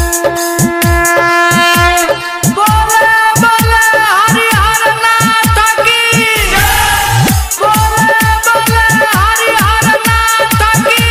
बोले बोले हरिहर नाथ की बोले बोले हरिहर नाथ की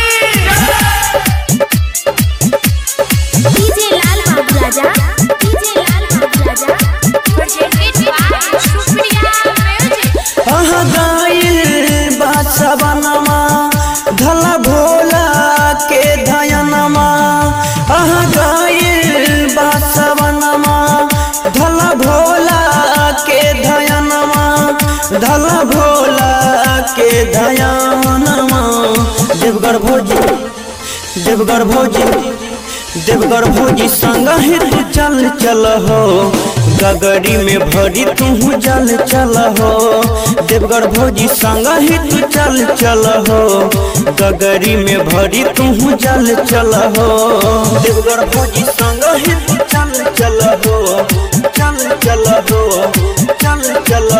DJ Lal Babu Raja DJ Lal Babu Raja projected by Supriya music अह गाइल बासवनमा धल भोला के धयनमा अह गाइल बासवनमा धल भोला के धयनमा धल भोला के धयनमा देवगढ़ भोजी देवगढ़ भोजी देवगढ़ भोजी संग ही तू चल चल हो गगरी में भरी तू जल चल हो देवगढ़ भोजी संग ही तू चल चल हो गगरी में भरी तू जल चल हो देवगढ़ भोजी संग ही तू चल चल हो चल चल हो चल चल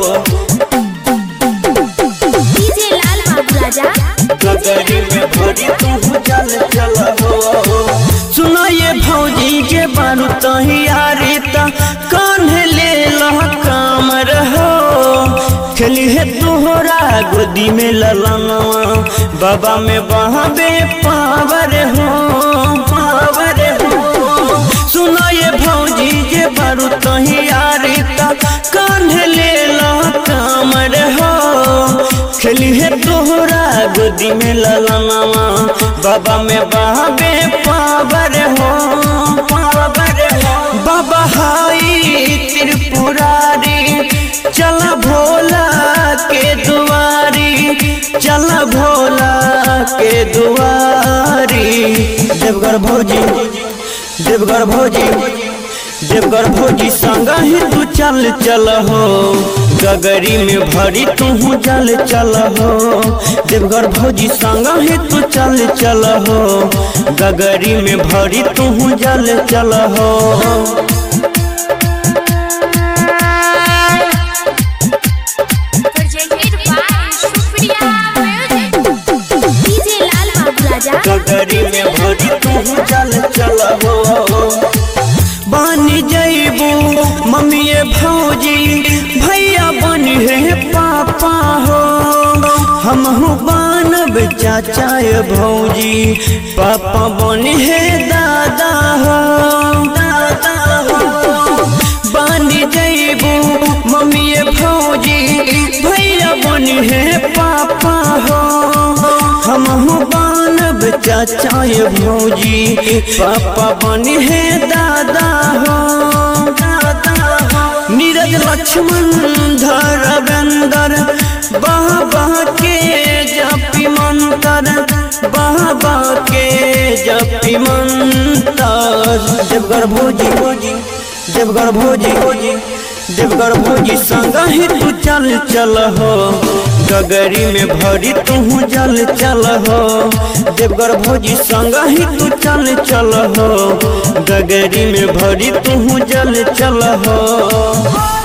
हो डीजे लाल बाबू राजा गगरी में भरी तू चल चल हो सुनो ये भौजी के बारू तहियारी त कान्हे ले लह काम रहो खेली है तोहरा गोदी में ललनवा बाबा में बहाबे पावर हो पावर हो सुनो ये भौजी के बारू तहियारी त कान्हे ले लह काम रहो खेली है तोहरा गोदी में ललनवा बाबा में बहाबे पावर हो पावर हो बाबा हाई त्रिपुरारी चल भोला के दुआरी चल भोला के दुआरी देवगढ़ भौजी देवगढ़ भौजी देवगढ़ भौजी संग ही तू चल चल हो गगरी में भरी तू जल चल हो देवगढ़ भौजी संग ही तू चल चल हो गगरी में भरी तू जल चल हो projected by Supriya music DJ Lal Babu Raja गगरी में भरी तू जल चल हो बन जैबू मम्मी भौजी भैया बन है पापा हो हमहू बनब चाचा भौजी पापा बन है दादा हो दादा हो बन जैबू मम्मी भौजी भैया बन है पापा हो हमहू बनब चाचा भौजी पापा बन है दादा हो दादा हो नीरज लक्ष्मण धरवेंदर बाबा के जपी मंतर बाबा के जपी मंतर देवगढ़ भोजी भोजी देवगढ़ भोजी भोजी देवगढ़ भोजी संग ही तू चल चल हो गगरी में भरी तू जल चल हो देवगढ़ भोजी संग ही तू चल चल हो गगरी में भरी तू जल चल हो